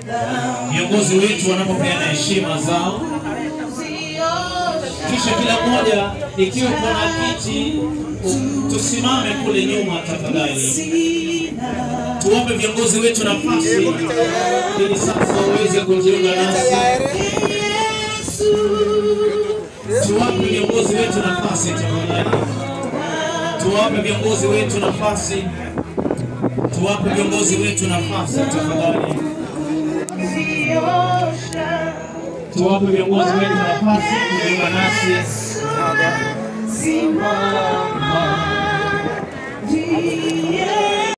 viongozi wetu wanapopeana heshima zao, kisha kila mmoja, ikiwa kuna kiti, tusimame kule nyuma tafadhali, tuwape viongozi wetu nafasi ili sasa waweze kujiunga nasi. Tuwape viongozi wetu nafasi tafadhali, tuwape viongozi wetu nafasi, tuwape viongozi wetu nafasi tafadhali, tuwape viongozi wetu nafasi kujiunga nasi. Simama, ndiye